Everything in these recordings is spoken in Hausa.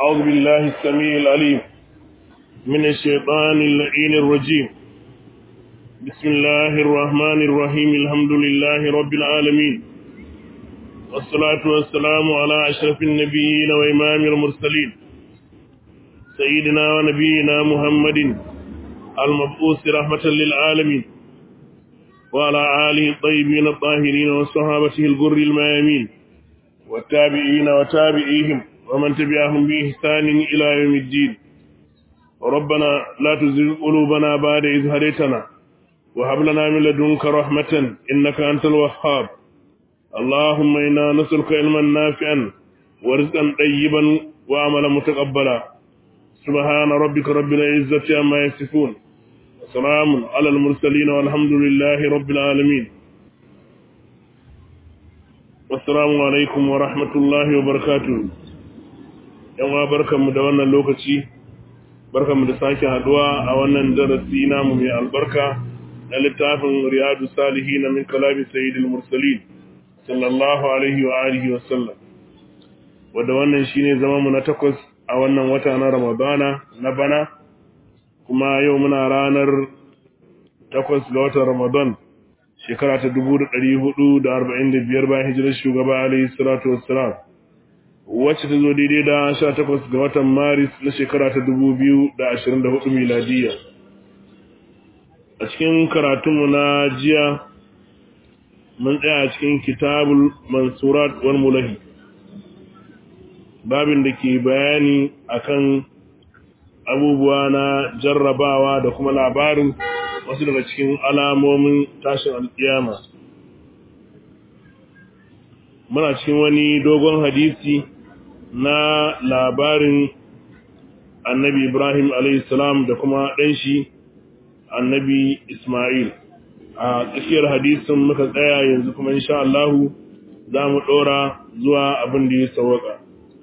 أعوذ بالله السميع العليم من الشيطان اللعين الرجيم بسم الله الرحمن الرحيم الحمد لله رب العالمين والصلاة والسلام على أشرف النبيين وإمام المرسلين سيدنا ونبينا محمد المبعوث رحمة للعالمين وعلى آله الطيبين الطاهرين وصحابته الغر الميامين والتابعين وتابعيهم ومن تبعهم بإحسان إلى يوم الدين ربنا لا تزغ قلوبنا بعد إذ هديتنا وهب لنا من لدنك رحمة إنك أنت الوهاب اللهم إنا نسألك علما نافعا ورزقا طيبا وعملا متقبلا سبحان ربك رب العزة عما يصفون وسلام على المرسلين والحمد لله رب العالمين Assalamu alaikum wa rahmatullahi wa barakatuh. Yanwa barkanmu da wannan lokaci, barkanmu da sake haduwa a wannan darasi namu mai albarka na littafin Riyadu Salihi na min kalami Sayyidul Mursalin, sallallahu alaihi wa alihi wa sallam. Wadda wannan shine zama mu na takwas a wannan wata na Ramadana na bana, kuma yau muna ranar takwas ga watan Ramadan. shekara ta dubu da ɗari hudu da arba'in da biyar bayan hijirar shugaba alayhi salatu wassalam wacce ta zo daidai da sha takwas ga watan maris na shekara ta dubu biyu da ashirin da hudu miladiyya a cikin karatunmu na jiya mun tsaya a cikin kitabul mansurat wal mulahi babin da ke bayani akan abubuwa na jarrabawa da kuma labarin wasu daga cikin alamomin tashin alƙiyama muna cikin wani dogon hadisi na labarin annabi ibrahim salam da kuma ɗanshi annabi ismail a tsakiyar hadisin muka tsaya yanzu kuma insha Allahu za mu ɗora zuwa abin da ya sauwaka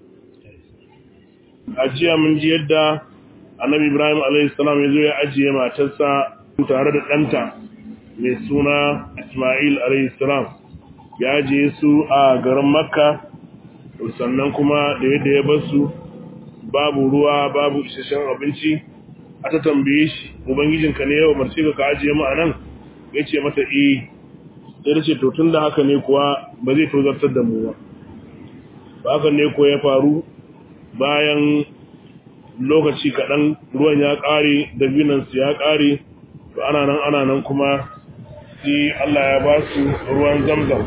a jiya mun ji yadda annabi ibrahim salam ya zo ya ajiye matarsa tare da ɗanta mai suna Ismail salam ya je su a garin Makka sannan kuma da yadda ya bar su babu ruwa babu isasshen abinci aka tambaye shi ubangijinka ne yawa marce ka ajiye mu anan ya ce mata eh sai da ce to tun da haka ne kuwa ba zai tozartar da mu ba ba haka ne ko ya faru bayan lokaci kaɗan ruwan ya ƙare dabinansu ya ƙare to ana nan ana nan kuma sai Allah ya ba su ruwan zamzam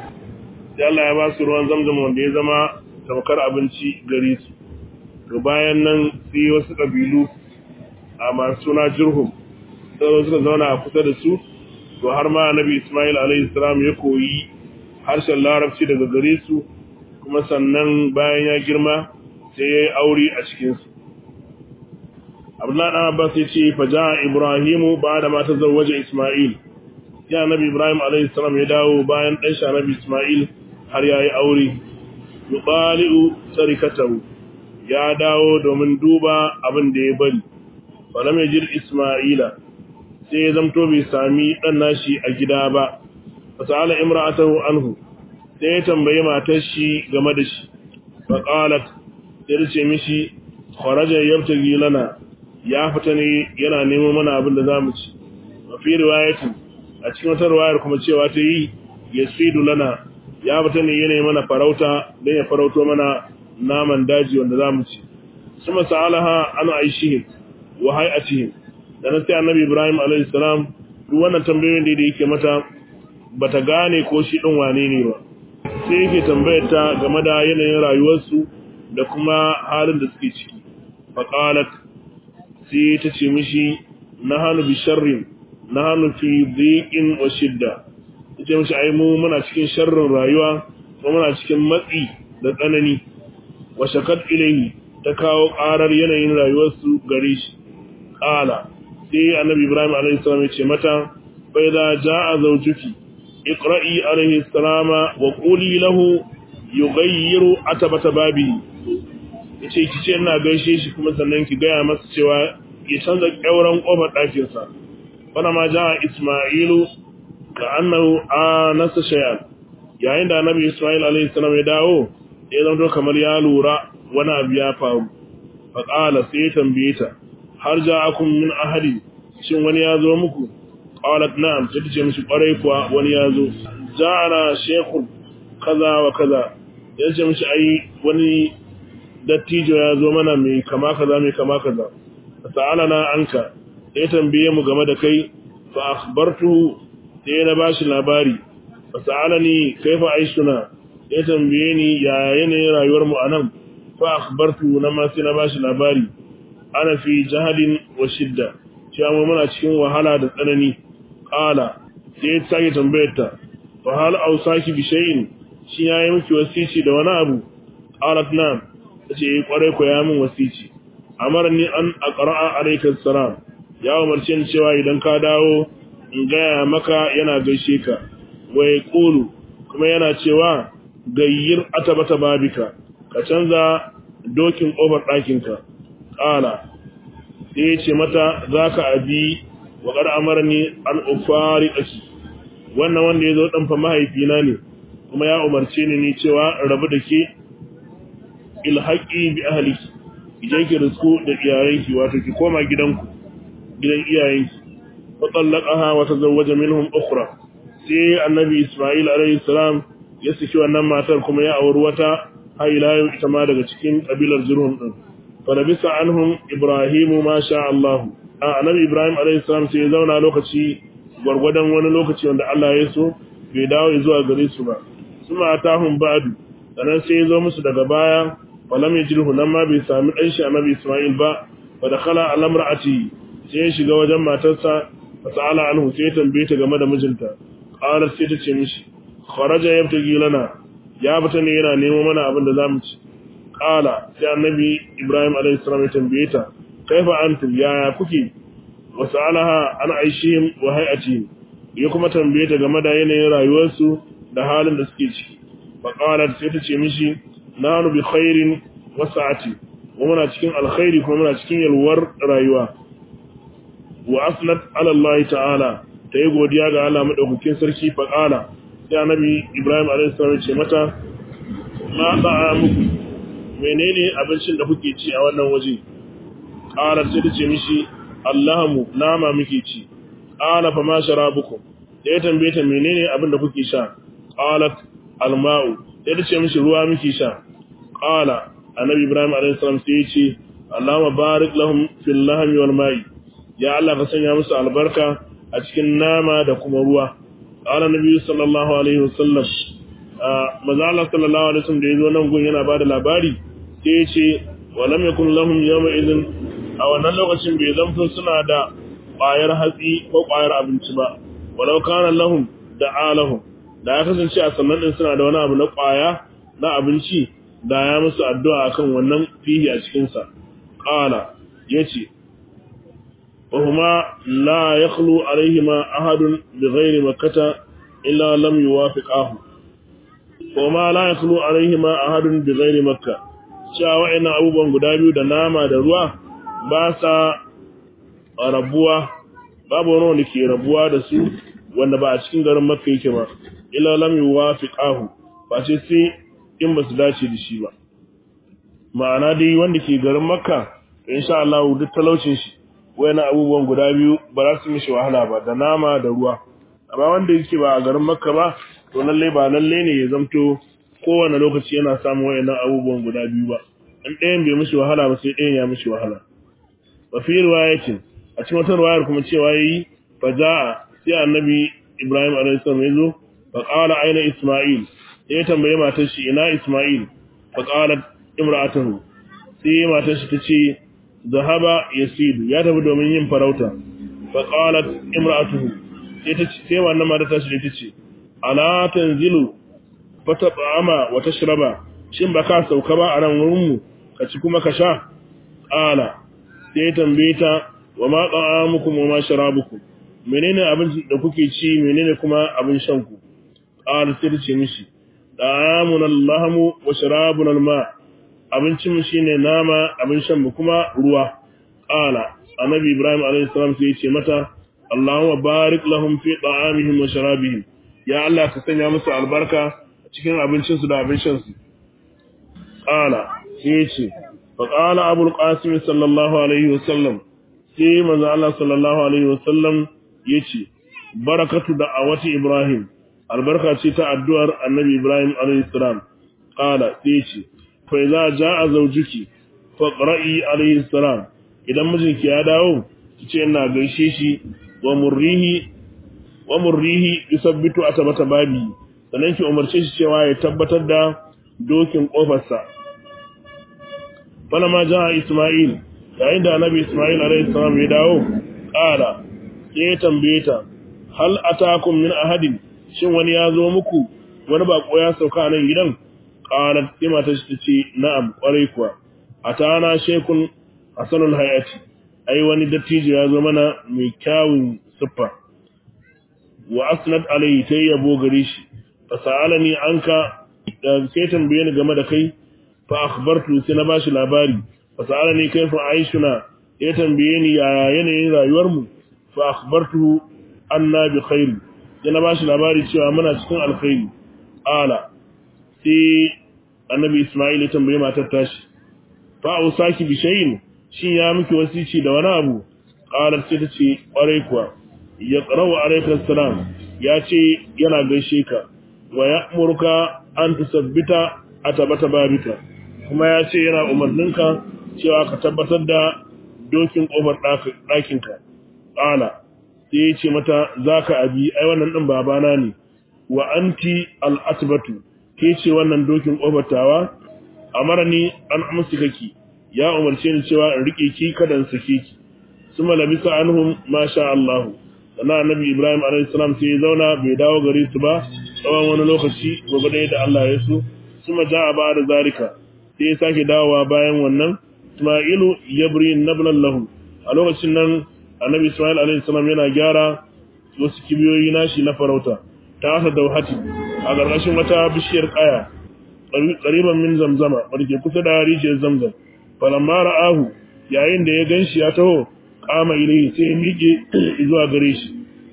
sai Allah ya ba su ruwan zamzam wanda ya zama tamkar abinci gare su to bayan nan sai wasu kabilu a masu suna jirhum sai suka zauna a kusa da su to har ma annabi Ismail alaihi salam ya koyi harshen larabci daga gare su kuma sannan bayan ya girma sai ya yi aure a cikinsu Abdullahi dan Abbas ya ce fa jaa Ibrahimu ba'da ma tazawwaja Isma'il ya Nabi Ibrahim alayhi salam ya dawo bayan dan shi Nabi Isma'il har yayi aure yuqali'u sarikatahu ya dawo domin duba abin da ya bari falam yajid Isma'ila sai ya zamto bai sami dan nashi a gida ba fasala imra'atahu anhu sai ya tambaye matar shi game da shi fa qalat sai ta ce mishi kharaja yabtagi lana ya fita ne yana neman mana abin da za mu ci a fi riwayatin a cikin wata riwayar kuma cewa ta yi ya sidu lana ya fita ne yana mana farauta don ya farauto mana naman daji wanda za mu ci su masalaha an aishihim wa hay'atihim da na sai annabi ibrahim alayhi salam duk wannan tambayoyin da yake mata bata gane ko shi din wane ne ba sai yake tambayar ta game da yanayin rayuwarsu da kuma halin da suke ciki faqalat sai ta ce mishi na hannu bi sharrin na hannu fi dhiqin wa shidda ita mishi ai mu muna cikin sharrin rayuwa kuma muna cikin matsi da tsanani wa shakat ilayhi ta kawo karar yanayin rayuwar su gare shi qala sai annabi ibrahim alaihi salam ya ce mata fa idza jaa zawjuki iqra'i alaihi salama wa quli lahu yughayyiru atabata babi yace ki ce ina gaishe shi kuma sannan ki gaya masa cewa ya canza ƙyauren ƙofar ɗakinsa wani ma ja ismailu ka annahu a nasa shayar yayin da annabi ismail alaihi salam ya dawo ya zama kamar ya lura wani abu ya faru fa qala sai tambaye ta har ja'akum min ahadi shin wani ya zo muku qalat na'am sai ta ce mishi kwarai kuwa wani ya zo ja'ana shaykhun kaza wa kaza ya ce mishi ai wani dattijo ya zo mana mai kama kaza mai kama kaza sa'alana anka sai tambaye mu game da kai fa akhbartuhu sai na bashi labari fa sa'alani kaifa aishuna ya tambaye ni ya yanayin rayuwar mu anan fa akhbartuhu na ma sai na bashi labari ana fi jahadin wa shidda cewa mu muna cikin wahala da tsanani qala sai ya sake tambayar ta fa hal ausaki bi shay'in shi yayi miki wasici da wani abu qalat na'am tace eh kwarai ko ya min wasici amarni an aqra'a alayka salam ya umarce ni cewa idan ka dawo in gaya maka yana gaishe ka wai qulu kuma yana cewa gayyir atabata babika ka canza dokin kofar ɗakinka ƙala sai ya ce mata za ka abi wa ƙar amarni an ufari ɗaki wannan wanda ya zo ɗanfa mahaifina ne kuma ya umarce ni ni cewa rabu da ke ilhaƙi bi ahaliki idan ki risku da iyayenki wato ki koma gidanku gidan iyayenki fa tallaqaha wa tazawwaja minhum ukhra sai annabi isma'il alayhi salam ya saki wannan matar kuma ya auri wata har ila yau ita ma daga cikin kabilar zurhum din fa labisa anhum ibrahimu ma sha Allah annabi ibrahim alayhi salam sai ya zauna lokaci gwargwadon wani lokaci wanda Allah ya so bai dawo zuwa gare su ba suma atahum ba'du sannan sai ya zo musu daga baya falam yajruhu nan ma bai sami dan shi annabi isma'il ba fa dakhala ala imra'ati sai ya shiga wajen matarsa fa sa'ala anhu sai ya tambaye ta game da mijinta qalat sai ta ce mishi kharaja yabtagi lana ya fita ne yana nemo mana abin da zamu ci qala sai annabi ibrahim alayhi salam ya tambaye ta kaifa antum ya kuke wa sa'alaha an aishihim wa hay'atihim ya kuma tambaye ta game da yanayin rayuwarsu da halin da suke ciki fa qalat sai ta ce mishi nanu bi khairin wa sa'ati wa muna cikin alkhairi kuma muna cikin yalwar rayuwa wa asnat ala Allah ta'ala ta yi godiya ga Allah madaukakin sarki fa qala sai annabi Ibrahim alaihi salam ce mata ma ba'a muku menene abincin da kuke ci a wannan waje qala sai ta ce mishi Allahmu nama muke ci qala fa ma sharabukum sai ya tambaye ta menene abin da kuke sha qalat alma'u sai ta ce mishi ruwa muke sha qala annabi Ibrahim alaihi salam sai ya ce Allahumma barik lahum fil lahmi wal ma'i ya Allah ka sanya musu albarka a cikin nama da kuma ruwa qala nabi sallallahu alaihi wasallam maza Allah sallallahu alaihi wasallam da yazo nan gun yana bada labari sai ya ce wa lam yakun lahum yawma idhin a wannan lokacin bai zamto suna da ƙwayar hatsi ko ƙwayar abinci ba walau kana lahum da alahum da ya kasance a sannan din suna da wani abu na ƙwaya na abinci da ya musu addu'a akan wannan fihi a cikin sa qala yace وهما لا يخلو عليهما أحد بغير مكة إلا لم يوافقاه وما لا يخلو عليهما أحد بغير مكة cewa ina abubuwan guda biyu da nama da ruwa ba sa rabuwa babu wani wanda ke rabuwa da su wanda ba a cikin garin makka yake ba illa lam yuwafiqahu ba ce sai in ba su dace da shi ba ma'ana dai wanda ke garin makka insha Allah duk talaucin shi wayannan abubuwan guda biyu ba za su mishi wahala ba da nama da ruwa amma wanda yake ba a garin makka ba to lalle ba lalle ne ya zamto kowane lokaci yana samun wayannan abubuwan guda biyu ba in ɗayan bai mishi wahala ba sai ɗayan ya mishi wahala wa fi riwayatin a cikin wata riwayar kuma cewa yayi fa jaa sai annabi Ibrahim alaihi salam ya zo fa qala aina Isma'il sai ya tambaye matar shi ina Isma'il fa qalat imra'atuhu sai matar shi ta ce zahaba yasidu ya tafi domin yin farauta fa qalat imra'atuhu sai ta ce sai wannan mata ta shi ta ce ala tanzilu fataba wa tashraba shin baka sauka ba a nan wurin mu ka ci kuma ka sha qala sai tambaye ta wa ma ta'amukum wa ma sharabukum menene abin da kuke ci menene kuma abin shan ku qala sai ta ce mishi ta'amuna allahmu wa sharabuna alma abincin mu shine nama abin shan mu kuma ruwa qala annabi ibrahim alayhi salam sai ya ce mata allahumma barik lahum fi ta'amihim wa sharabihim ya allah ka sanya musu albarka cikin abincin su da abin shan su qala sai ya ce فقال أبو القاسم صلى الله عليه وسلم sai manzo Allah sallallahu alaihi wasallam yace barakatu da'awati Ibrahim albarka ce ta addu'ar Annabi Ibrahim alaihi salam qala sai yace fa idza jaa zawjuki faqra'i alaihi salam idan mijinki ya dawo kice ina gaishe shi wa murrihi wa murrihi yusabbitu atabata babi sannan ki umarce shi cewa ya tabbatar da dokin kofarsa falama jaa Isma'il yayin da annabi Ismail alayhi salam ya dawo ƙara sai ya tambaye ta hal atakum min ahadin shin wani ya zo muku wani bako ya sauka nan gidan qalat sai mata ta ce na'am kwarai kuwa atana shekun hasanul hayati ai wani dattijo ya zo mana mai kyawun siffa wa asnad alayhi sai yabo gare shi fasalani anka sai tambaye ni game da kai fa akhbartu sai na bashi labari fasalani kaifa aishuna ya tambaye ni yaya yanayin rayuwarmu fa akhbartuhu anna bi khair ya na bashi labari cewa muna cikin alkhairi ala sai annabi isma'il ya tambaye matar tashi fa usaki bi shay'in shin ya miki wasici da wani abu qalat sai tace kwarai kuwa ya qara'u alayka salam ya ce yana gaishe ka wa ya'muruka an tusabbita atabata babika kuma ya ce yana umarninka cewa ka tabbatar da dokin ƙofar ɗakinka ƙala sai ya ce mata za ka abi ai wannan ɗin babana ne wa anti al'atibatu ke ce wannan dokin ƙofar tawa a mara ni an amsa kaki ya umarce ni cewa in riƙe ki kada in sake ki su malabisa anhum masha Allah sannan annabi Ibrahim alaihi salam sai ya zauna bai dawo gare su ba tsawon wani lokaci gobe da Allah ya so su ma ja'a ba da zalika sai ya sake dawowa bayan wannan Ismailu yabri nablan lahu a lokacin nan Annabi Ismail alaihi salam yana gyara wasu kibiyoyi nashi na farauta ta hasa dauhati a gargashin wata bishiyar kaya qariban min zamzama barke kusa da rijiyar zamzam falamma ra'ahu yayin da ya ganshi ya taho kama ilai sai ya miƙe zuwa gare shi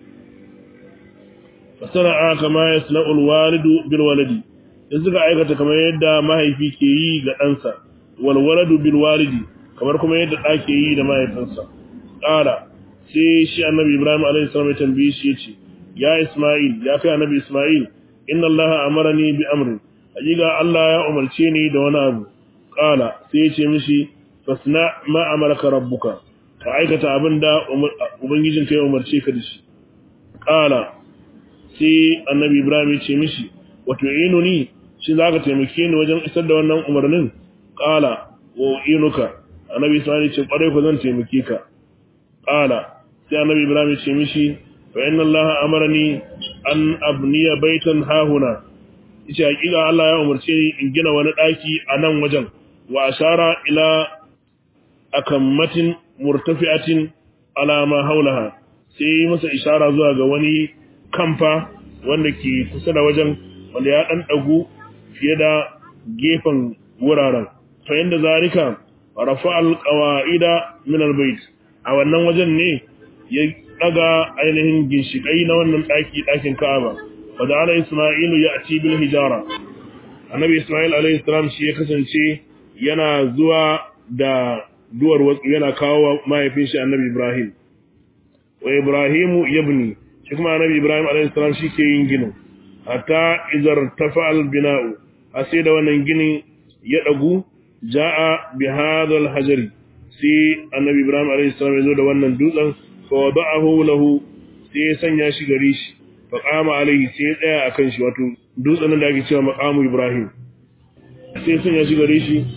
fasara kama yasna'u alwalidu bil waladi da suka aikata kamar yadda mahaifi ke yi ga ɗansa walwaladu bil walidi kamar kuma yadda ɗa ke yi da mahaifinsa ƙara sai shi annabi ibrahim alaihi salam ya tambaye shi yace ya isma'il ya kai annabi isma'il inna allah amarani bi amrin hakika allah ya umarce ni da wani abu ƙala sai ya ce mishi fasna ma amaraka rabbuka ka aikata abin da ubangijinka ya umarce ka da shi ƙala sai annabi ibrahim ya ce mishi wato inuni shi za ka taimake ni wajen isar da wannan umarnin ƙala wa inuka annabi isma'il ce ƙwarai ku zan taimake ka ƙala sai annabi ibrahim ce mishi fa inna allaha amarani an abniya baitan hahuna yace hakika Allah ya umarce ni in gina wani daki a nan wajen wa ashara ila akammatin murtafi'atin ala ma haulaha sai masa ishara zuwa ga wani kamfa wanda ke kusa da wajen wanda ya dan dagu fiye da gefen wuraren fa inda zalika rafa alqawaida min albayt a wannan wajen ne ya daga ainihin ginshikai na wannan daki dakin Ka'aba fa da ala Isma'ilu ya'ti bil hijara annabi Isma'il alayhi salam shi ya kasance yana zuwa da duwar wasu yana kawo mahaifin shi annabi Ibrahim wa Ibrahimu yabni shi kuma annabi Ibrahim alayhi salam shi ke yin ginin hatta izar tafa'al bina'u a sai da wannan ginin ya dagu ja'a bi hadha hajari sai annabi Ibrahim alayhi salam ya zo da wannan dutsen fa wada'ahu lahu sai ya sanya shi gare shi fa qama alayhi sai ya tsaya akan shi wato dutsen da ake cewa maqamu Ibrahim sai ya sanya shi gare shi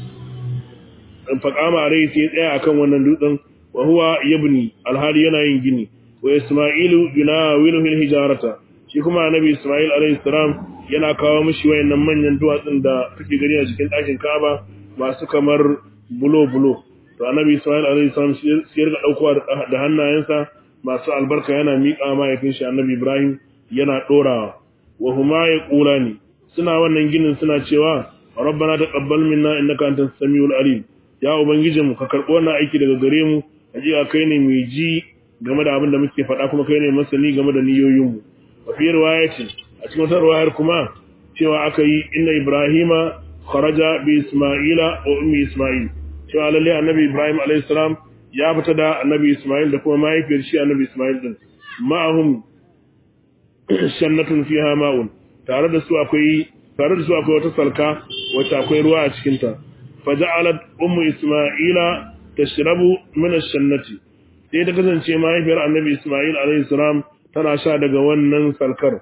fa qama alayhi sai ya tsaya akan wannan dutsen wa huwa yabni alhali yana yin gini wa Isma'ilu yunawilu fil hijarata shi kuma annabi Isma'il alayhi salam yana kawo mishi wayannan manyan duwatsun da kake gani a cikin ɗakin Ka'aba masu kamar bulo bulo to annabi Isma'il alayhi salam sai ya riga daukowa da hannayensa masu albarka yana miƙa mahaifin shi annabi Ibrahim yana dorawa wa huma yaqulani suna wannan ginin suna cewa rabbana taqabbal minna innaka antas samiul alim ya ubangijinmu ka karɓi wannan aiki daga gare mu hakika kai ne mai ji game da abin da muke faɗa kuma kai ne masani game da niyoyinmu wa fi riwayati a cikin wata riwayar kuma cewa aka yi inna ibrahima kharaja bi isma'ila wa ummi isma'il cewa lalle annabi Ibrahim alayhi salam ya fita da annabi Ismail da kuma mahaifiyar shi annabi Ismail din ma'ahum shannatun fiha ma'un tare da su akwai tare da su akwai wata salka wacce akwai ruwa a cikin ta faja'alat ummu isma'ila tashrabu min ash-shannati sai ta kasance mahaifiyar annabi Ismail alayhi salam tana sha daga wannan salkar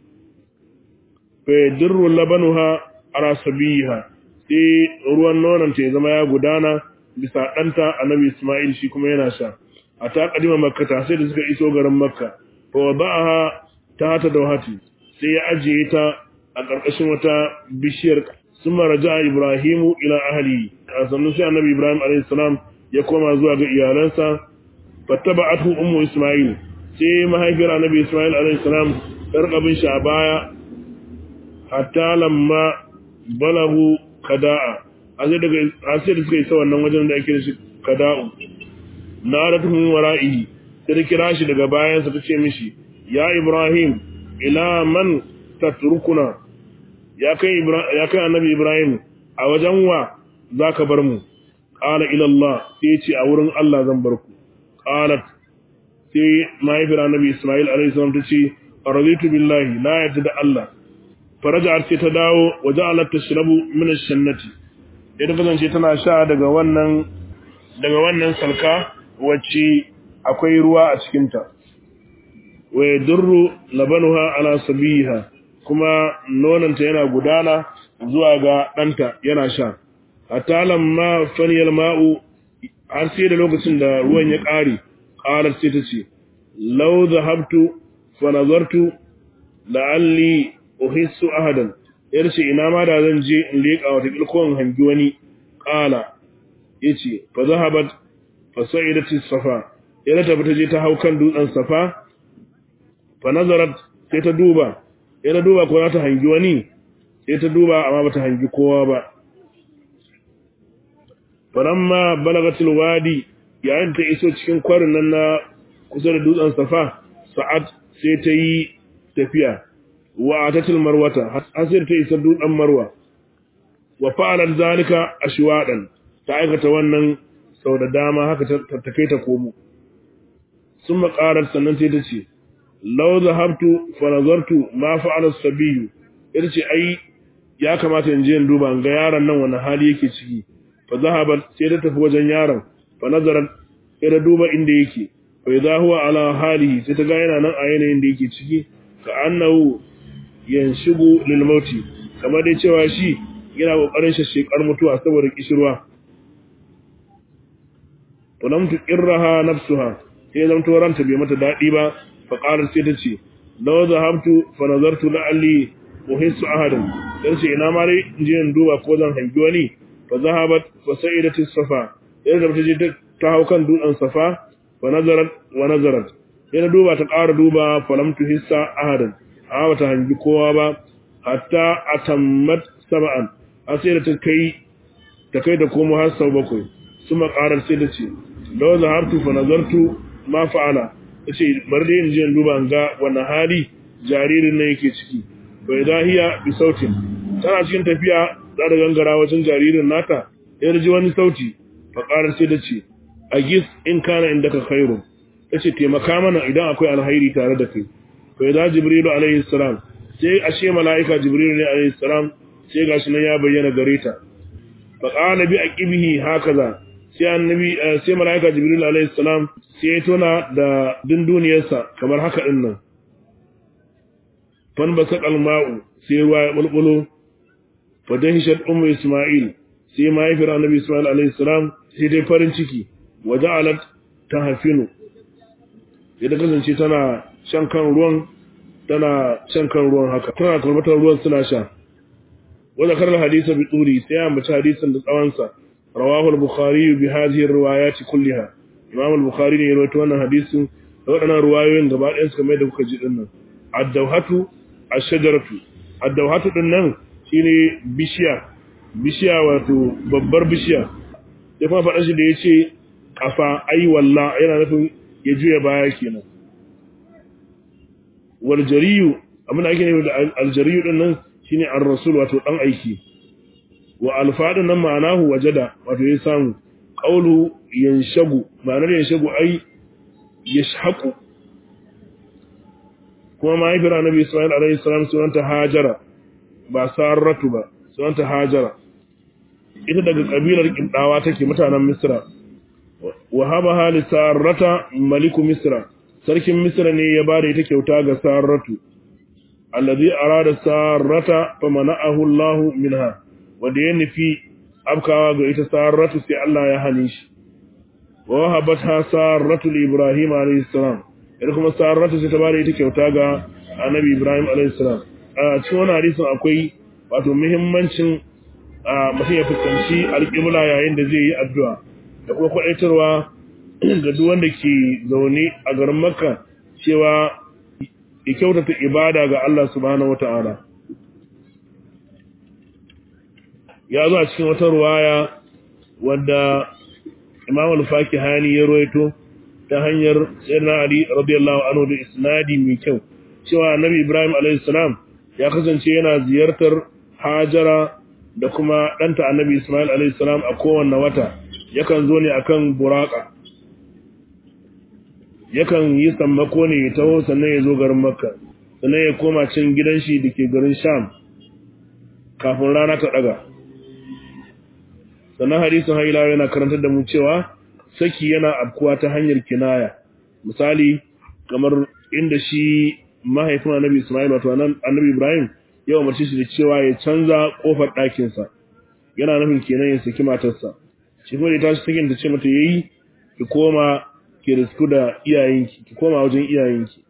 fa yadurru labanuha ala sabiha sai ruwan nonon ta ya zama ya gudana bisa ɗanta annabi Ismail shi kuma yana sha a ta kadima makka ta sai da suka iso garin makka fa wada'aha ta ta dawhati sai ya ajiye ta a ƙarƙashin wata bishiyar summa raja'a ibrahimu ila ahli a sannan sai annabi ibrahim alayhi salam ya koma zuwa ga iyalansa fattaba'athu ummu isma'il sai mahaifiyar annabi isma'il alayhi salam ta rika bin shi a baya hatta lamma balagu kada'a a sai daga a sai da suka isa wannan wajen da ake da shi kada'u naratuhum wara'ihi sai da kira shi daga bayansa ta ce mishi ya ibrahim ila man tatrukuna ya kai ya kai annabi ibrahim a wajen wa zaka bar mu qala ila allah sai ce a wurin allah zan bar ku qalat sai mahaifiyar annabi isma'il alaihi salam ta ce raditu billahi na yadda da allah faraja'at sai ta dawo waja'alat tashrabu min ash-shannati ita kasance tana sha daga wannan daga wannan salka wacce akwai ruwa a cikin ta wa yadurru labanuha ala sabiha kuma nonanta yana gudana zuwa ga ɗanta yana sha hatta lamma faniyal ma'u har sai da lokacin da ruwan ya ƙare ƙarar sai ta ce lau zahabtu fa nazartu la'alli uhissu ahadan yar ce ina ma da zan je in leƙa wata kilkon hangi wani ƙala yace fa zahabat fa sa'idat safa yana tafi ta je ta hau kan dutsen safa fa nazarat sai ta duba yana duba ko za ta hangi wani sai ta duba amma bata hangi kowa ba falamma balagatul wadi yayin ta iso cikin kwarin nan na kusa da dutsen safa sa'ad sai ta yi tafiya wa atatul marwata har sai ta isa dutsen marwa wa fa'alat zalika ashwadan ta aikata wannan sau da dama haka ta tafi ta komo summa qarat sannan sai ta ce law zahabtu fa nazartu ma fa'ala as-sabiy yace ai ya kamata in je in duba ga yaron nan wani hali yake ciki fa zahabat sai ta tafi wajen yaron fa nazarat sai ta duba inda yake fa idha huwa ala halihi sai ta ga yana nan a yanayin da yake ciki ka annahu yanshigu lil mauti kamar dai cewa shi yana kokarin shashekar mutuwa saboda kishirwa to lam tuqirraha nafsuha sai zan to ranta bai mata dadi ba fa qalat sai ta ce law zahabtu fa nazartu la'alli uhissu ahadan dan ce ina ma dai in je in duba ko zan hangi wani fa zahabat fa sa'idat as-safa yadda ta je ta hau kan dutsen safa fa nazarat wa nazarat yana duba ta ƙara duba fa lam tuhissa ahadan amma bata hangi kowa ba hatta atammat sab'an har sai da ta kai ta kai da komo har sau bakwai suma ƙarar sai da ce law zahabtu fa nazartu ma fa'ala tace bari dai in je in duba ga wannan hali jaririn nan yake ciki bai dahiya bi sautin tana cikin tafiya za ta gangara wajen jaririn nata ya ji wani sauti fa ƙarar sai da ce a gis in kana inda ka khairu tace taimaka mana idan akwai alhairi tare da kai fa idza jibrilu alaihi salam sai ashe malaika jibrilu ne alaihi salam sai gashi nan ya bayyana gare ta fa qala bi aqibihi hakaza sai annabi sai malaika jibrilu alaihi salam sai ya tona da dunduniyarsa kamar haka din nan fan basaq alma'u sai ruwa ya bulbulo fa dahishat ummu isma'il sai mahaifiyar annabi isma'il alaihi salam sai dai farin ciki wa ja'alat tahfinu yadda kasance tana shan kan ruwan tana shan kan ruwan haka tana karbatar ruwan suna sha wanda karar hadisa bi turi sai ya ambaci hadisin da tsawonsa rawahu al-bukhari bi hadhihi riwayat kulliha imam al-bukhari ne ya rawaito wannan hadisin da waɗannan ruwayoyin gaba ɗayan su kamar da kuka ji din nan ad-dawhatu ash-shajaratu ad-dawhatu din nan shine bishiya bishiya wato babbar bishiya sai kuma faɗa shi da yace kafa ai walla yana nufin ya juya baya kenan wal jariyu abin da ake nufi da al jariyu din nan shine ar rasul wato dan aiki wa al fadin nan ma'anahu wajada wato ya samu qawlu yanshagu ma'anar yanshagu ai yashhaqu kuma mahaifiyar annabi Ismail alaihi salam sunanta Hajara ba Saratu ba sunanta Hajara ita daga kabilar Kindawa take mutanen Misra wa haba hali Sarata maliku Misra sarkin Misra ne ya bada ita kyauta ga Saratu alladhi arada Sarata famana'ahu Allah minha wanda ya nufi abkawa ga ita Saratu sai Allah ya hane shi wa habatha Saratu li Ibrahim alaihi salam ita kuma Saratu sai ta bada ita kyauta ga Annabi Ibrahim alaihi salam a cikin wannan hadisin akwai wato muhimmancin mutum ya fuskanci alƙibla yayin da zai yi addu'a da kuma kwaɗaitarwa ga duk wanda ke zaune a garin Makka cewa ya kyautata ibada ga Allah subhanahu wata'ala ya zo a cikin wata ruwaya wadda Imam al-Fakihani ya ruwaito ta hanyar Sayyidina Ali radiyallahu anhu da isnadi mai kyau cewa Annabi Ibrahim alayhi salam ya kasance yana ziyartar Hajara da kuma ɗanta Annabi Ismail alayhi salam a kowanne wata yakan zo ne akan buraka yakan yi sammako ne ya taho sannan ya zo garin Makka sannan ya koma cin gidan shi dake garin Sham kafin rana ta daga sannan hadisin haila yana karantar da mu cewa saki yana afkuwa ta hanyar kinaya misali kamar inda shi mahaifin annabi Ismail wato annabi Ibrahim ya umarci shi da cewa ya canza kofar ɗakin sa yana nufin kenan ya saki matarsa shi kuma da ta shi sakin ta ce mata yayi ki koma ki risku da iyayenki ki koma wajen iyayenki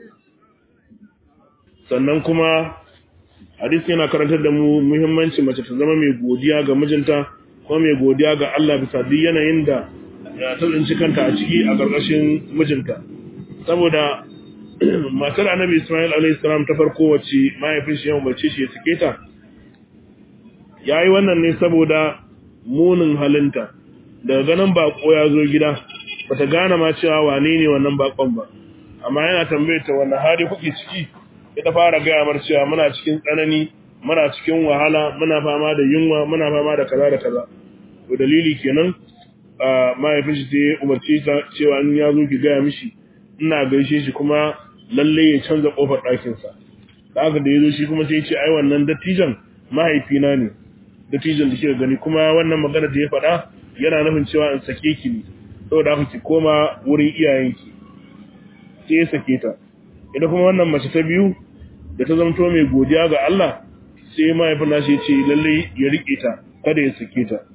sannan kuma hadisi yana karantar da mu muhimmanci mace ta zama mai godiya ga mijinta kuma mai godiya ga Allah bisa duk yanayin da ta tsinci kanta a ciki a ƙarƙashin mijinta saboda matar annabi Ismail alayhi salam ta farko wacce mahaifin shi ya umarce shi ya sake ta yayi wannan ne saboda munin halinta daga ganin bako ya zo gida bata gane ma cewa wane ne wannan bakon ba amma yana tambayar ta wannan hali kuke ciki ita fara gaya mar cewa muna cikin tsanani muna cikin wahala muna fama da yunwa muna fama da kaza da kaza to dalili kenan mahaifin shi sai umarce ta cewa in ya zo ki gaya mishi ina gaishe shi kuma lalle ya canza kofar ɗakin sa haka da yazo shi kuma sai ya ce ai wannan dattijan mahaifina ne dattijan da kika gani kuma wannan magana da ya faɗa yana nufin cewa in sake ki ne saboda haka ki koma wurin iyayenki sai ya sake ta ita kuma wannan mace ta biyu da ta zamto mai godiya ga Allah sai mahaifin nashi ya ce lalle ya rike ta kada ya sake ta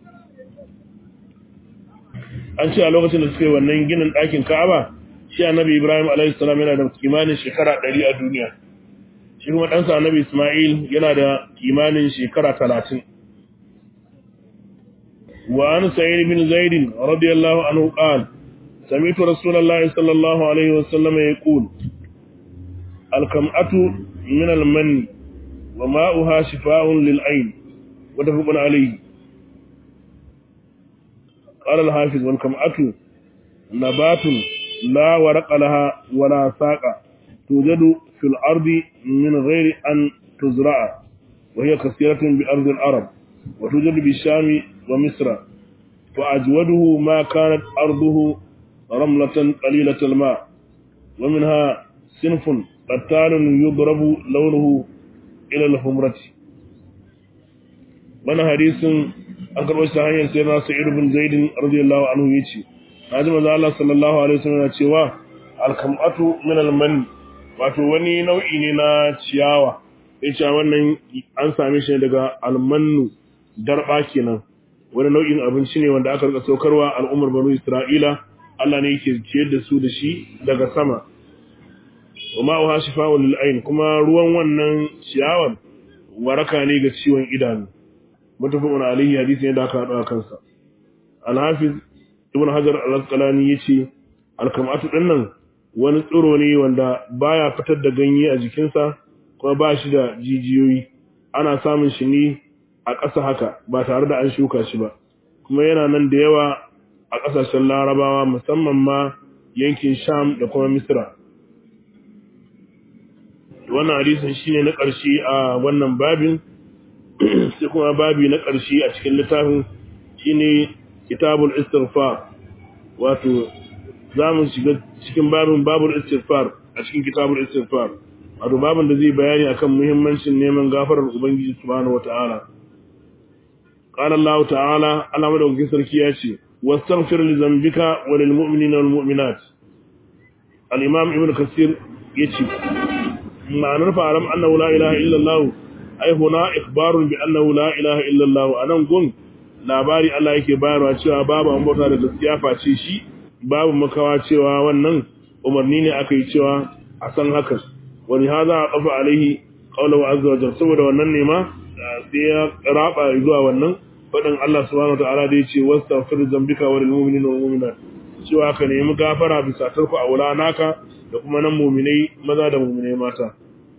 an ce a lokacin da suka yi wannan ginin ɗakin Ka'aba shi annabi Ibrahim alaihi salam yana da kimanin shekara 100 a duniya shi kuma ɗansa annabi Isma'il yana da kimanin shekara 30 wa an sa'id bin zaid radiyallahu anhu qala سمعت رسول الله صلى الله عليه وسلم يقول الكمأة من المن وماؤها شفاء للعين متفق عليه قال الحافظ والكمأة نبات لا ورق لها ولا ساق توجد في الأرض من غير أن تزرع وهي كثيرة بأرض العرب وتوجد بالشام ومصر فأجوده ما كانت أرضه رملة قليلة الماء ومنها صنف قتال يضرب لونه إلى الحمرة وانا حديث an karɓo shi ta hanyar sai na sa'id bin zaid radiyallahu anhu yace naji manzo Allah sallallahu alaihi wasallam cewa alkamatu min alman wato wani nau'i ne na ciyawa yace wannan an same shi daga almannu darba kenan wani nau'in abinci ne wanda aka rika saukarwa al'ummar banu Isra'ila Allah ne yake ciyar da su da shi daga sama wa ma'uha shifa'un lil ayn kuma ruwan wannan ciyawar waraka ne ga ciwon idanu mutafaqun alayhi hadisi ne da aka hado kansa al-hafiz ibn hajar al-asqalani yace al-kamatu dinnan wani tsiro ne wanda baya fitar da ganye a jikinsa kuma ba shi da jijiyoyi ana samun shi ne a ƙasa haka ba tare da an shuka shi ba kuma yana nan da yawa a ƙasashen larabawa musamman ma yankin sham da kuma misra wannan hadisin shine na ƙarshe a wannan babin sai kuma babi na ƙarshe a cikin littafin shine kitabul istighfar wato zamu shiga cikin babin babul istighfar a cikin kitabul istighfar wato babin da zai bayani akan muhimmancin neman gafarar ubangiji subhanahu wataala qala Allah ta'ala Allah madaukakin sarki ya ce wastaghfir li dhanbika wa lil mu'minina wal mu'minat al imam ibn kasir yace ma'anar fa'alam annahu la ilaha illa Allah ai huna ikhbarun bi annahu la ilaha illa Allah anan gun labari Allah yake bayarwa cewa babu an bauta da gaskiya face shi babu makawa cewa wannan umarni ne aka yi cewa a san haka wani haza a kafa alaihi qawluhu azza wa jalla saboda wannan ne ma sai ya raba zuwa wannan fadin Allah subhanahu wa ta'ala da yace wastaghfir dhanbika wa lil mu'minina wal mu'minat cewa ka nemi gafara bisa tarku a wula naka da kuma nan mu'minai maza da mu'minai mata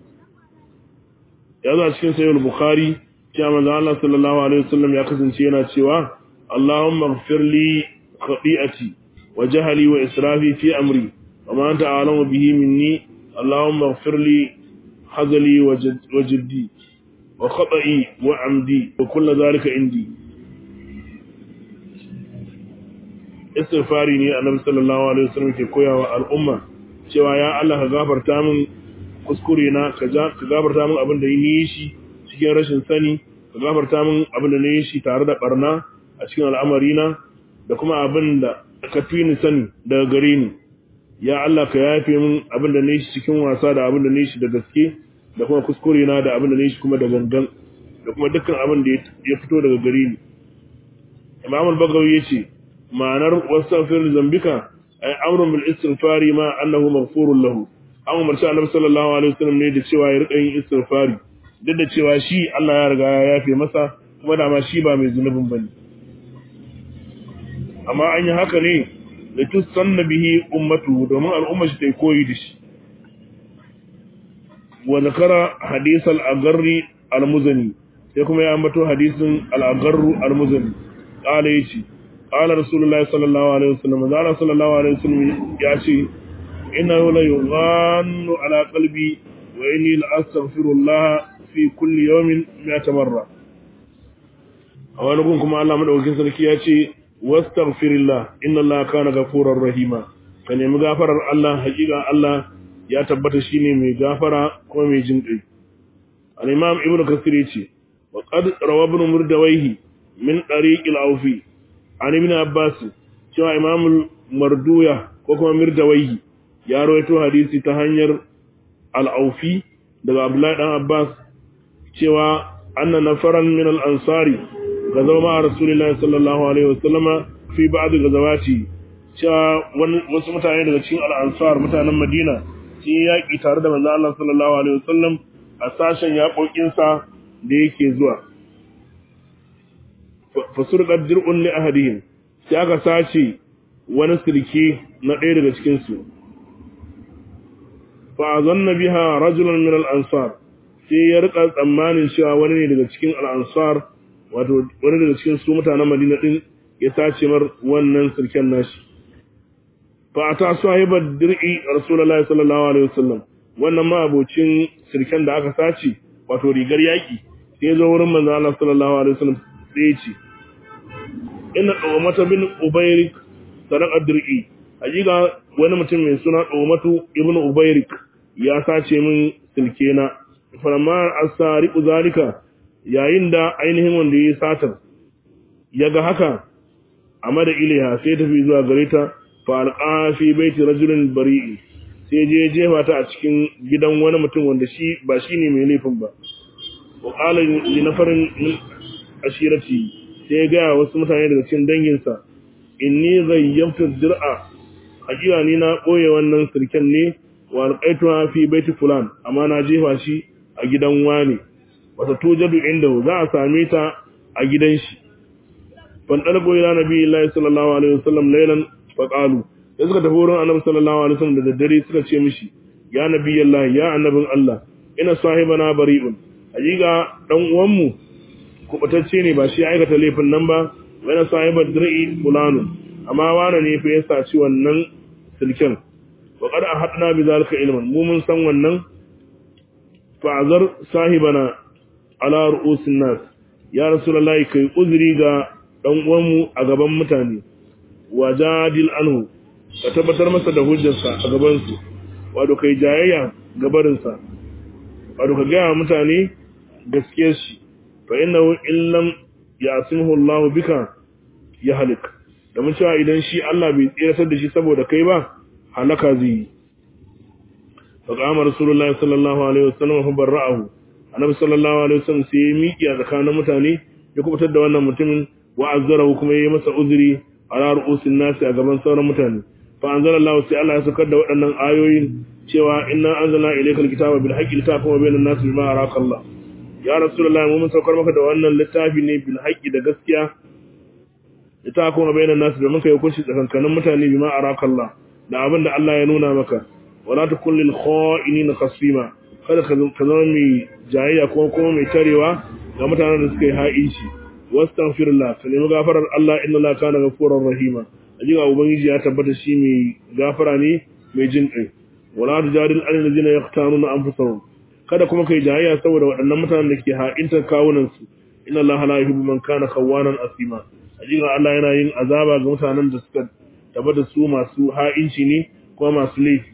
ya zo a cikin sayyid bukhari cewa manzo Allah sallallahu alaihi wasallam ya kasance yana cewa Allahumma ighfir li khati'ati wa jahli wa israfi fi amri wa ma anta a'lamu bihi minni Allahumma ighfir li hazali wa jiddi wa khata'i wa amdi wa kullu dhalika indi istighfari ne annabi sallallahu alaihi wasallam ke koyawa al'umma cewa ya Allah ka gafarta min kuskure na ka gafarta min abin da yi shi cikin rashin sani ka gafarta min abin da na yi shi tare da barna a cikin al'amarina da kuma abin da ka fi ni sani daga gare ni ya Allah ka yafe min abin da na yi shi cikin wasa da abin da na yi shi da gaske da kuma kuskure na da abin da na yi shi kuma da gangan da kuma dukkan abin da ya fito daga gare ni Imam al-Bagawi yace ma'anar wastaghfir zambika ay amrun bil istighfari ma annahu maghfurun lahu an umarci Annabi sallallahu alaihi wasallam ne da cewa ya rika yin istighfari duk da cewa shi Allah ya riga ya yafe masa kuma da ma shi ba mai zunubin bane amma an yi haka ne da tusanna bihi ummatu domin al'umma shi ta koyi da shi wa zakara hadith al-agarri al-muzani sai kuma ya ambato hadisin al-agarru al-muzani qala yace qala rasulullahi sallallahu alaihi wasallam zalla sallallahu alaihi wasallam ya ce innahu la yughannu ala qalbi wa inni la astaghfirullah fi kulli yawmin mi'ata marra a wani gun kuma Allah madaukakin sarki ya ce wastaghfirillah inna Allah kana ghafurar rahima ka nemi gafarar Allah hakika Allah ya tabbata shine mai gafara kuma mai jin kai al-imam ibnu kasir yace wa qad rawa ibn murdawayhi min tariq al-awfi an ibn abbas cewa imam marduya ko kuma murdawayhi ya rawaito hadisi ta hanyar al-awfi daga abdullahi dan abbas cewa anna nafaran min al-ansari gazawa ma rasulullahi sallallahu alaihi wasallama fi ba'd gazawati cewa wasu mutane daga cikin al-ansar mutanen madina sun yi yaƙi tare da manzo Allah sallallahu alaihi wasallam a sashen yaƙoƙinsa da yake zuwa fasurqat dir'un li ahadihim sai aka sace wani sirke na ɗaya daga cikin su fa azanna biha rajulan min al-ansar sai ya rika tsammanin cewa wani ne daga cikin al-ansar wato wani daga cikin su mutanen Madina din ya sace mar wannan sirken nashi fa ata sahibar dir'i rasulullahi sallallahu alaihi wasallam wannan ma abocin sirken da aka sace wato rigar yaki sai zo wurin manzo Allah sallallahu alaihi wasallam sai ya ce inna dawmata bin ubayrik sadaqa dir'i hakika wani mutum mai suna dawmatu ibn ubayrik ya sace min silkena falamma asariqu zalika yayin da ainihin wanda ya satar ya ga haka a mada iliha sai tafi zuwa gare ta falqa fi baiti rajulin bari'i sai je jefa ta a cikin gidan wani mutum wanda shi ba shine mai laifin ba wa qala li nafarin min ashirati sai ga wasu mutane daga cikin danginsa inni ghayyabtu dir'a hakika ni na boye wannan sirken ne wa alqaituha fi baiti fulan amma na jefa shi a gidan wani wata tujadu inda za a same ta a gidan shi fandalgo ila nabi Allah sallallahu alaihi wasallam laylan faqalu da suka tafi wurin annabi sallallahu alaihi wasallam da daddare suka ce mishi ya nabi Allah ya annabin Allah ina sahibana bari'un hakika dan uwan mu kubatacce ne ba shi aikata laifin nan ba wani sahibar dir'i fulanu amma wani ne fa ya saci wannan silken wa qad ahadna bi zalika ilman mu mun san wannan fa'azar sahibana ala ru'usin nas ya rasulullahi kai uzuri ga dan uwanmu a gaban mutane wajadil anhu ka tabbatar masa da hujjarsa a gaban su wato kai jayayya gabarinsa wato ka gaya mutane gaskiyar shi fa innahu illam ya'simuhu Allah bika ya halik da mun cewa idan shi Allah bai tsiratar da shi saboda kai ba halaka zai yi fa qama rasulullahi sallallahu alaihi wasallam fa barra'ahu annabi sallallahu alaihi wasallam sai ya miƙi a tsakanin mutane ya kubutar da wannan mutumin wa azzarahu kuma yayi masa uzuri ala ru'usin nasi a gaban sauran mutane fa anzalallahu sai Allah ya saukar da waɗannan ayoyin cewa inna anzalna ilaykal kitaba bil haqqi litahkuma bainan nasi bima araka Allah ya rasulullahi mu mun saukar maka da wannan littafi ne bil haqqi da gaskiya litahkuma bainan nasi domin kai hukunci tsakankanin mutane bima araka Allah da abin da Allah ya nuna maka wala takul lil kha'inina khasima kada ka zama mai jayayya ko kuma mai tarewa ga mutanen da suka yi ha'inci wastaghfirullah ka nemi gafarar Allah inna Allah kana ghafurur rahima ajiga ubangiji ya tabbata shi mai gafara ne mai jin kai wala tujadil anil ladina yaqtanuna anfusahum kada kuma kai jayayya saboda waɗannan mutanen da ke ha'intar kawunan su inna Allah la yuhibbu man kana khawanan asima ajiga Allah yana yin azaba ga mutanen da suka tabbata su masu ha'inci ne kuma masu laifi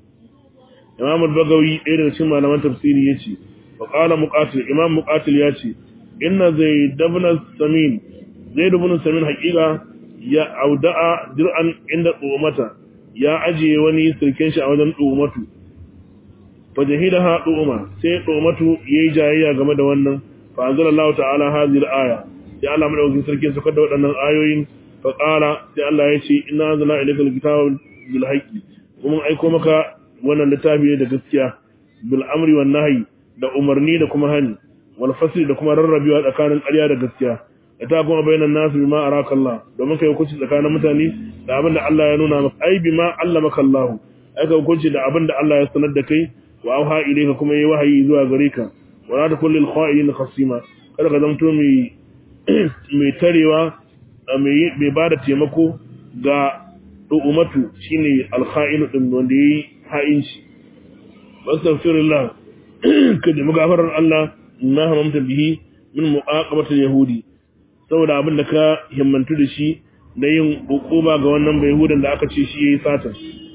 Imam al-Bagawi ɗaya daga cikin malaman tafsiri yace wa qala muqatil Imam muqatil yace inna zaid ibn samin zaid ibn samin haqiqa ya auda'a dir'an inda umata ya ajiye wani sirkin shi a wajen umatu fa jahidaha umma sai umatu yayi jayayya game da wannan fa anzalallahu ta'ala hadhihi al-aya ya Allah madaukakin sarki su kada waɗannan ayoyin fa qala sai Allah ya ce inna anzalna ilayka al-kitaba bil haqqi kuma aiko maka wannan littafi da gaskiya bil amri wan nahyi da umarni da kuma hani wal fasl da kuma rarrabewa tsakanin ƙarya da gaskiya da ta kuma bainan nasu bima araka Allah domin kai hukunci tsakanin mutane da abin da Allah ya nuna maka ai bima allamaka Allah ai ka hukunci da abin da Allah ya sanar da kai wa auha ilayka kuma yayi wahayi zuwa gare ka wala ta kullil kha'ilin khasima kada ka zamto mai mai tarewa mai mai bada taimako ga umatu shine alkha'inu din wanda yayi ha'inci wastaghfirullah ka da magafarar Allah na hamamta bihi min mu'aqabatil yahudi saboda abin da ka himmantu da shi da yin hukuma ga wannan bai hudan da aka ce shi yayi satan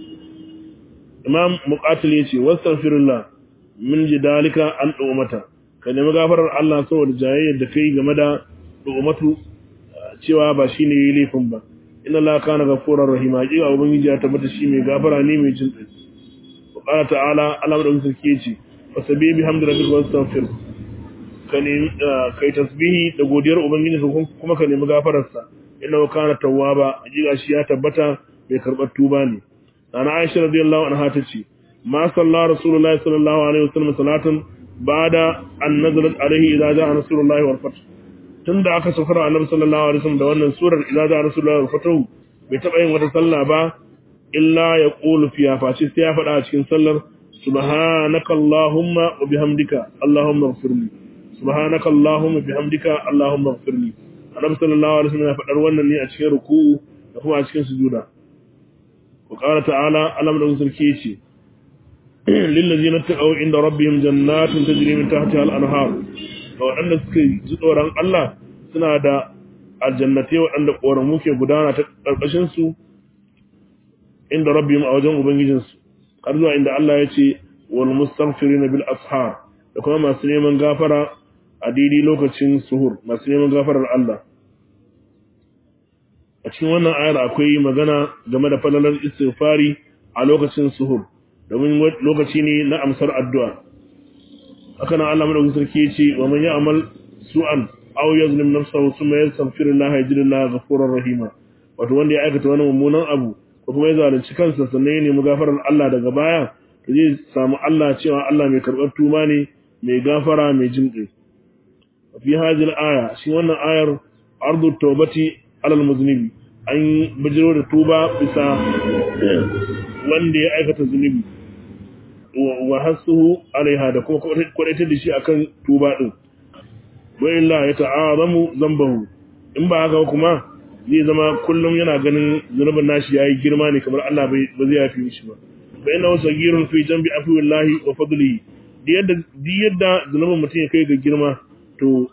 imam muqatil yace wastaghfirullah min jidalika an umata ka nemi gafarar Allah saboda jayayyar da kai game da umatu cewa ba shine yayi laifin ba inna la kana ghafurur rahim hakika ubangiji ya tabbata shi mai gafara ne mai jin kai wa qala ta'ala Allah da sarki yace wasabi bihamdi rabbika wastaghfir ka nemi kai tasbihi da godiyar ubangiji kuma ka nemi gafarar sa inna kana tawwaba hakika shi ya tabbata mai karbar tuba ne ana Aisha radiyallahu anha tace ma salla rasulullahi sallallahu alaihi wasallam salatan ba'da an nazalat alaihi idza ja'a rasulullahi wal fath tunda aka saukar annabi sallallahu alaihi wasallam da wannan surar idza ja'a rasulullahi wal fath bai taba yin wata sallah ba illa ya qulu fiha fa sai ya faɗa a cikin sallar subhanaka allahumma wa bihamdika allahumma ighfirli subhanaka allahumma bihamdika allahumma ighfirli annabi sallallahu alaihi wasallam ya faɗar wannan ne a cikin ruku'u da kuma a cikin sujuda wa qala ta'ala alam da sarki yace lil ladina taqaw inda rabbihim jannatun tajri min tahtiha al-anhar ga waɗanda suka ji tsoron Allah suna da aljannatai waɗanda ƙoramu ke gudana ta ƙarƙashin su inda rabbihim a wajen ubangijinsu har zuwa inda Allah ya ce wal mustaghfirin bil ashar da kuma masu neman gafara a daidai lokacin suhur masu neman gafarar Allah a cikin wannan ayar akwai magana game da falalar istighfari a lokacin suhur domin lokaci ne na amsar addu'a haka nan Allah madaukakin sarki ya ce wa man ya'mal su'an aw yazlim nafsahu thumma yastaghfirullah yajidullah ghafurur rahima wato wanda ya aikata wani mummunan abu ko kuma ya zalunci kansa sannan ya nemi gafarar Allah daga baya to zai samu Allah cewa Allah mai karɓar tuba ne mai gafara mai jinƙi fi hadhihi aya shi wannan ayar ardu tawbati alal muznibi an bijiro da tuba bisa wanda ya aikata zunubi wa hasuhu alaiha da kuma kwadaitar da shi akan tuba din wa illa ya ta'azamu zambahu in ba haka kuma zai zama kullum yana ganin zunubin nashi yayi girma ne kamar Allah bai ba zai yafi mishi ba fa inna wasagirun fi jambi afwillahi wa fadlihi di yadda di yadda zunubin mutum ya kai ga girma to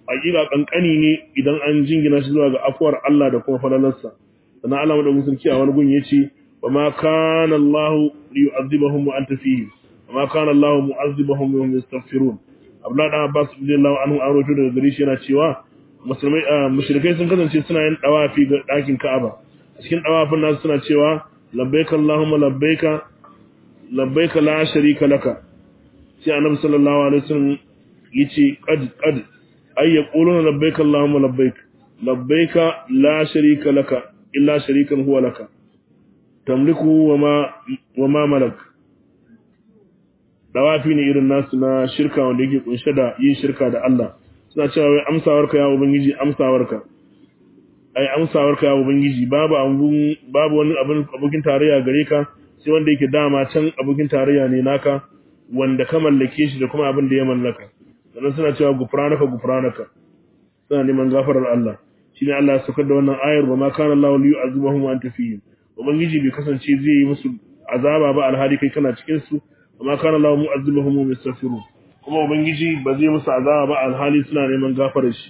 hakika kankani ne idan an jingina shi zuwa ga afuwar Allah da kuma falalarsa sannan Allah madaukakin sarki a wani gun yace wa ma kana Allah liyu'adhibahum wa anta fihim wa ma kana Allah mu'adhibahum wa hum yastaghfirun Abdullah dan Abbas radiyallahu anhu an rawaito daga gare shi yana cewa musulmai mushrikai sun kasance suna yin dawafi ga dakin Ka'aba a cikin dawafin nasu suna cewa labbaik Allahumma labbaika labbaika la sharika laka sai annabi sallallahu alaihi wasallam yace qad qad ay yaquluna labbaik allahumma labbaik labbaika la sharika laka illa sharikan huwa laka tamliku wama wama malak dawafi ne irin nasu na shirka wanda yake kunshe da yin shirka da Allah suna cewa wai amsawarka ya ubangiji amsawarka ai amsawarka ya ubangiji babu abun babu wani abin abokin tarayya gare ka sai wanda yake dama can abokin tarayya ne naka wanda ka mallake shi da kuma abin da ya mallaka sannan suna cewa gufranaka gufranaka suna neman gafarar Allah shine Allah ya saukar da wannan ayar wa ma kana Allahu liyu'azibuhum wa anta fihim ubangiji bai kasance zai yi musu azaba ba alhali kai kana cikin su wa ma kana Allahu mu'azibuhum wa yastaghfirun kuma ubangiji ba zai musu azaba ba alhali suna neman gafarar shi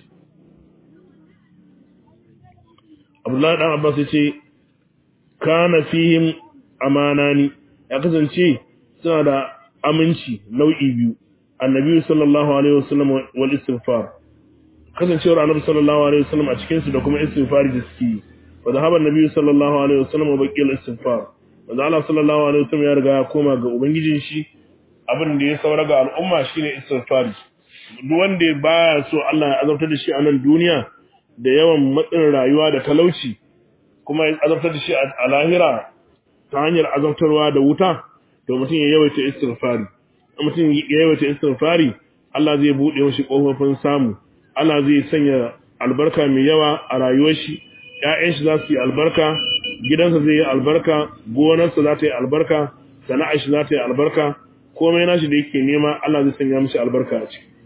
Abdullahi dan Abbas ya ce kana fihim amanani ya kasance suna da aminci nau'i biyu annabi sallallahu alaihi wasallam wal istighfar kasancewar annabi sallallahu alaihi wasallam a cikin su da kuma istighfari da suke yi wa zahaba annabi sallallahu alaihi wasallam wa baqiyal istighfar wanda Allah sallallahu alaihi wasallam ya riga ya koma ga ubangijin shi abin da ya saura ga al'umma shine istighfari duk wanda baya so Allah ya azabtar da shi a nan duniya da yawan matsin rayuwa da talauci kuma ya azabtar da shi a lahira ta hanyar azabtarwa da wuta to mutum ya yawaita istighfari mutum ya yawaita istighfari Allah zai bude mishi kofofin samu Allah zai sanya albarka mai yawa a rayuwar shi ƴaƴan shi za su yi albarka gidansa zai yi albarka gonarsa za ta yi albarka sana'ar shi za ta yi albarka komai nashi da yake nema Allah zai sanya mishi albarka a ciki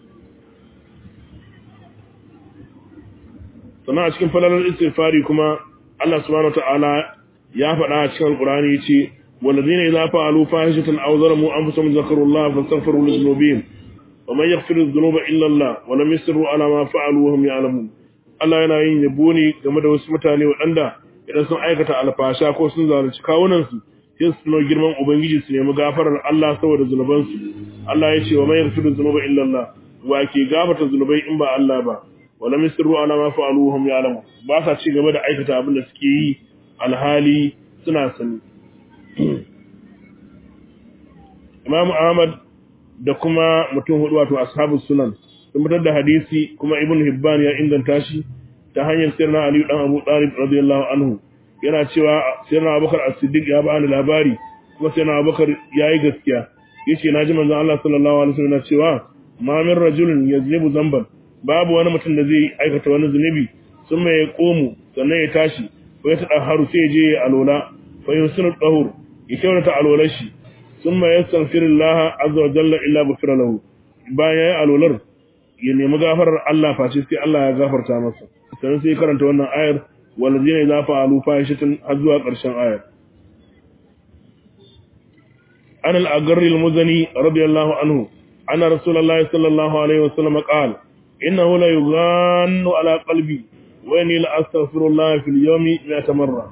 sannan a cikin falalar istighfari kuma Allah subhanahu wataala ya faɗa a cikin alqur'ani yace والذين إذا فعلوا فاحشة أو ظلموا أنفسهم ذكروا الله فاستغفروا لذنوبهم ومن يغفر الذنوب إلا الله ولم يسروا على ما فعلوا وهم يعلمون Allah yana yin yabo ne game da wasu mutane waɗanda idan sun aikata alfasha ko sun zalunci kawunansu sai su tuno girman Ubangiji su nemi gafarar Allah saboda zunubansu. Allah ya ce wa man yaghfiru dhunuba illa Allah wa ke gafarta zunubai in ba Allah ba wala misru ala ma fa'alu hum ya'lamu ba sa ci gaba da aikata abin da suke yi alhali suna sani Imam Ahmad da kuma mutum hudu wato ashabu sunan sun fitar da hadisi kuma Ibn Hibban ya inganta shi ta hanyar sirna Ali dan Abu Talib radiyallahu anhu yana cewa sirna Abubakar As-Siddiq ya bani labari kuma sirna Abubakar yayi gaskiya yace naji manzon Allah sallallahu alaihi wasallam cewa ma min rajulin yazlibu zamban babu wani mutum da zai aikata wani zunubi sun mai komu sannan ya tashi ko ya tada haru sai ya je ya alola fa yusinu dahur ya kyautata alolar shi sun mai yastaghfirullah azza wa jalla illa ghufira lahu bayan ya alolar ya nemi gafarar Allah face sai Allah ya gafarta masa sannan sai karanta wannan ayar walladina idza fa'alu fahishatan har zuwa ƙarshen ayar an al-agarri al-muzani radiyallahu anhu anna rasulullahi sallallahu alaihi wasallam qala innahu la yughannu ala qalbi wa inni la astaghfirullah fil yawmi 100 marra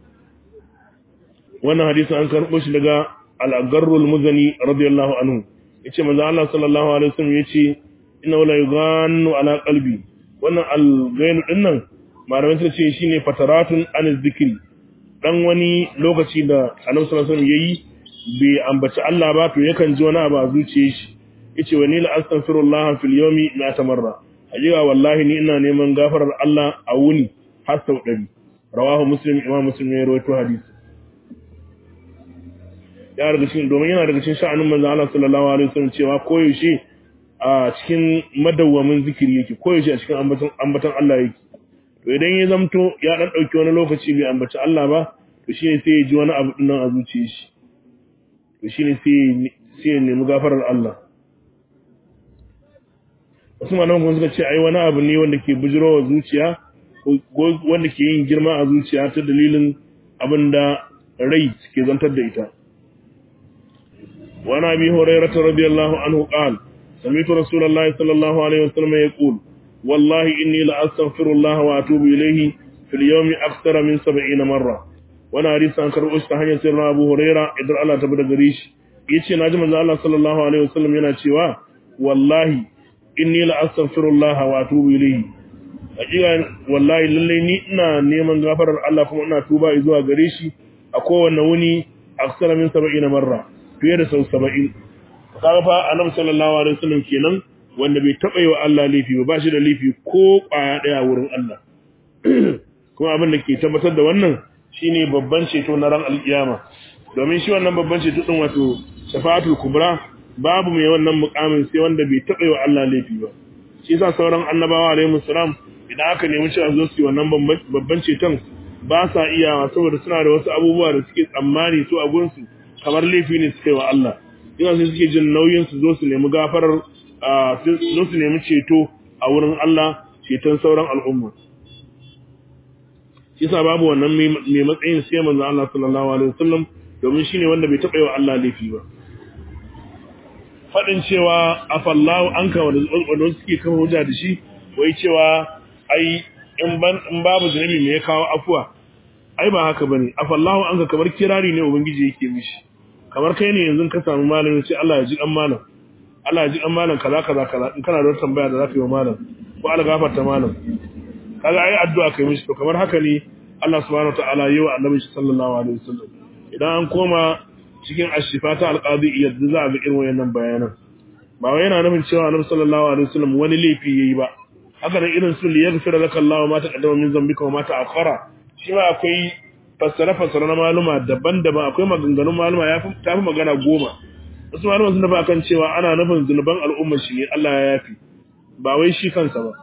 wannan hadisi an karbo shi daga al-agarru al-muzani radiyallahu anhu yace manzo Allah sallallahu alaihi wasallam yace inna la yughannu ala qalbi wannan al-ghainu dinnan malamin sun ce shine fataratun an zikri dan wani lokaci da Annabi sallallahu alaihi wasallam yayi bai ambaci Allah ba to yakan ji wani abu a zuciyar shi yace wa ni la astaghfirullah fil yawmi la tamarra ajiya wallahi ni ina neman gafarar Allah a wuni har sau 100 rawahu muslim imam muslim ya rawaito hadisi ya daga cikin domin yana daga cikin sha'anin manzo Allah sallallahu alaihi wasallam cewa koyaushe a cikin madawwamin zikiri yake koyaushe a cikin ambaton ambaton Allah yake to idan ya zamto ya dan dauki wani lokaci bai ambaci Allah ba to shine sai ya ji wani abu dinnan a zuciyar shi to shine sai sai ya nemi gafarar Allah wasu malaman kuma suka ce ai wani abu ne wanda ke bujirowa zuciya wanda ke yin girma a zuciya ta dalilin abinda rai ke zantar da ita وعن ابي هريره رضي الله عنه قال سمعت رسول الله صلى الله عليه وسلم يقول wallahi inni la astaghfirullah wa atubu ilayhi fil yawmi akthara min 70 marra wannan hadisi an karbo shi ta hanyar sirrin Abu Huraira idan Allah ta bada gare shi yace naji manzo Allah sallallahu alaihi wasallam yana cewa wallahi inni la astaghfirullah wa atubu ilayhi hakika wallahi lalle ni ina neman gafarar Allah kuma ina tuba zuwa gare shi a kowanne wuni aksara min 70 marra fiye da sau 70 kaga fa annabi sallallahu alaihi wasallam kenan wanda bai taba yi wa Allah laifi ba ba shi da laifi ko kwaya daya wurin Allah kuma abin da ke tabbatar da wannan shine babban ceto na ran alkiyama domin shi wannan babban ceto din wato shafa'atul kubra babu mai wannan mukamin sai wanda bai taba yi wa Allah laifi ba shi yasa sauran annabawa alaihi salam idan aka nemi cewa zo su yi wannan babban ceton ba sa iyawa saboda suna da wasu abubuwa da suke tsammani su a gunsu kamar laifi ne suka yi wa Allah ina sai suke jin nauyin su zo su nemi gafarar zo su nemi ceto a wurin Allah ceton sauran al'umma shi yasa babu wannan mai matsayin sai manzo Allah sallallahu alaihi wasallam domin shine wanda bai taɓa yi wa Allah laifi ba faɗin cewa afallahu anka wanda suke kan hujja da shi wai cewa ai in ban in babu zunubi me ya kawo afuwa ai ba haka bane afallahu anka kamar kirari ne ubangiji yake mishi kamar kai ne yanzu ka samu malami sai Allah ya ji kan malam Allah ya ji kan malam kaza kaza kaza in kana da wata tambaya da zaka yi wa malam ko Allah gafarta malam kaga ai addu'a kai mishi to kamar haka ne Allah subhanahu wataala yi wa annabi sallallahu alaihi wasallam idan an koma cikin ashifata alqadi yadda za a ga irin wayannan bayanan ba wai yana nufin cewa annabi sallallahu alaihi wasallam wani laifi yayi ba haka nan irin su liyaghfira laka Allah ma taqaddama min dhanbika wa ma ta'akhkhara shi ma akwai fassara fassara na maluma daban-daban akwai maganganun maluma ya fi tafi magana goma wasu maluma sun dafa akan cewa ana nufin zunuban al'umma shi ne Allah ya yafi ba wai shi kansa ba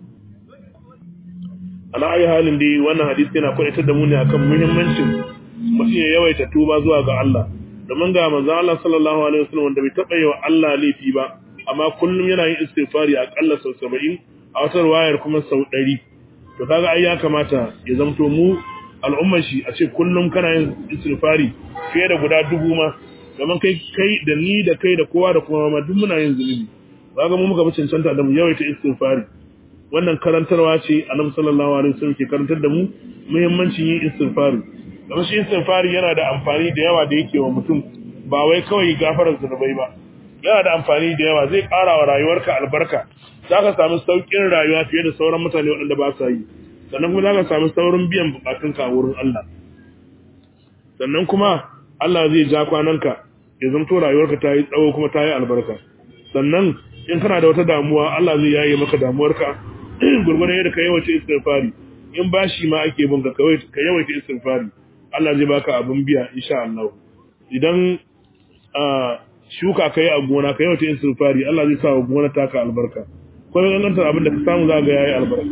ala ayi halin dai wannan hadisi yana kwaitar da mu ne akan muhimmancin mutum ya yawaita tuba zuwa ga Allah domin ga manzo Allah sallallahu alaihi wasallam wanda bai taba yi wa Allah laifi ba amma kullum yana yin istighfari akalla sau 70 a wata wayar kuma sau 100 to kaga ai ya kamata ya zamto mu al'ummar shi a ce kullum kana yin istighfari fiye da guda dubu ma domin kai kai da ni da kai da kowa da kuma ma duk muna yin zunubi kaga mu muka fi cancanta da mu yawaita istighfari wannan karantarwa ce annabi sallallahu alaihi wasallam ke karantar da mu muhimmancin yin istighfari don shi istighfari yana da amfani da yawa da yake wa mutum ba wai kawai gafarar zunubai ba yana da amfani da yawa zai ƙara wa rayuwarka albarka zaka samu saukin rayuwa fiye da sauran mutane waɗanda ba sa yi sannan kuma zaka samu saurin biyan bukatunka a wurin Allah sannan kuma Allah zai ja kwananka ya zanto rayuwarka ta yi tsawo kuma ta yi albarka sannan in kana da wata damuwa Allah zai yaye maka damuwarka gurgurdan yadda ka yawaita istighfari in bashi ma ake bin ka ka yawaita istighfari Allah zai baka abin biya insha Allah idan shuka kai a gona ka yawaita istighfari Allah zai sa wa gona taka albarka ko ga gantar abin da ka samu za ga yayi albarka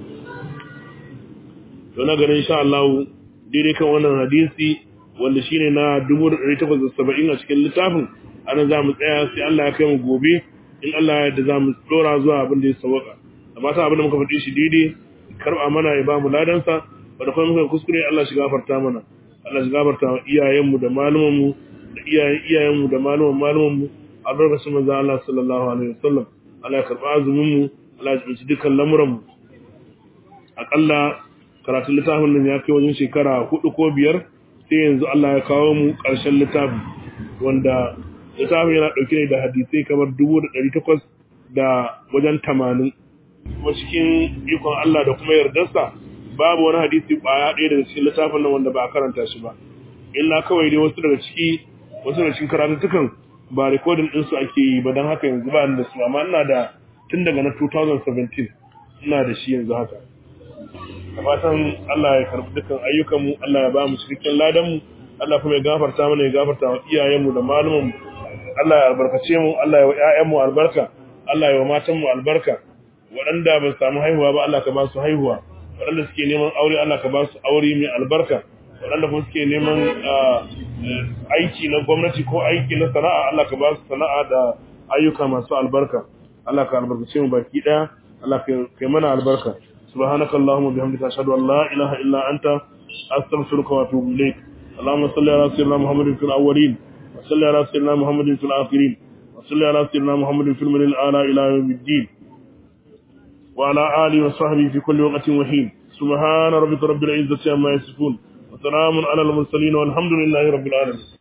to na ganin insha Allah daidai kan wannan hadisi wanda shine na 1870 a cikin littafin ana za mu tsaya sai Allah ya kai mu gobe in Allah ya yarda za mu dora zuwa abin da ya sawaka amma ta abin da muka faɗi shi daidai karba mana ya ba mu ladansa wanda kuma muka kuskure Allah shi gafarta mana Allah shi gafarta wa iyayenmu da malumanmu da iyayen iyayenmu da maluman malumanmu a lokacin manzo Allah sallallahu alaihi wasallam Allah ya karba azumin mu Allah ya tsinci dukkan lamuran mu akalla karatun littafin nan ya kai wajen shekara hudu ko biyar sai yanzu Allah ya kawo mu ƙarshen littafin wanda littafin yana ɗauke ne da hadisai kamar dubu da ɗari takwas da wajen tamanin kuma cikin ikon Allah da kuma yardarsa babu wani hadisi ƙwaya ɗaya daga cikin littafin nan wanda ba a karanta shi ba illa kawai dai wasu daga ciki wasu daga cikin karatuttukan ba rikodin ɗinsu ake yi ba don haka yanzu ba ni da su amma ina da tun daga na 2017 ina da shi yanzu haka da fatan Allah ya karbi dukkan ayyukanmu Allah ya ba mu cikakken ladanmu Allah kuma ya gafarta mana ya gafarta wa iyayenmu da malumanmu Allah ya albarkace mu Allah ya wa ƴaƴanmu albarka Allah ya wa matanmu albarka waɗanda ba su samu haihuwa ba Allah ka ba su haihuwa waɗanda suke neman aure Allah ka ba su aure mai albarka waɗanda kuma suke neman aiki na gwamnati ko aiki na sana'a Allah ka ba su sana'a da ayyuka masu albarka Allah ka albarkace mu baki ɗaya Allah ka yi mana albarka سبحانك اللهم وبحمدك أشهد أن لا إله إلا أنت أستغفرك وأتوب إليك اللهم صل على سيدنا محمد في الأولين وصل على سيدنا محمد في الآخرين وصل على سيدنا محمد في المدينة الأعلى إلى يوم الدين وعلى آله وصحبه في كل وقت وحين سبحان ربك رب العزة عما يصفون وسلام على المرسلين والحمد لله رب العالمين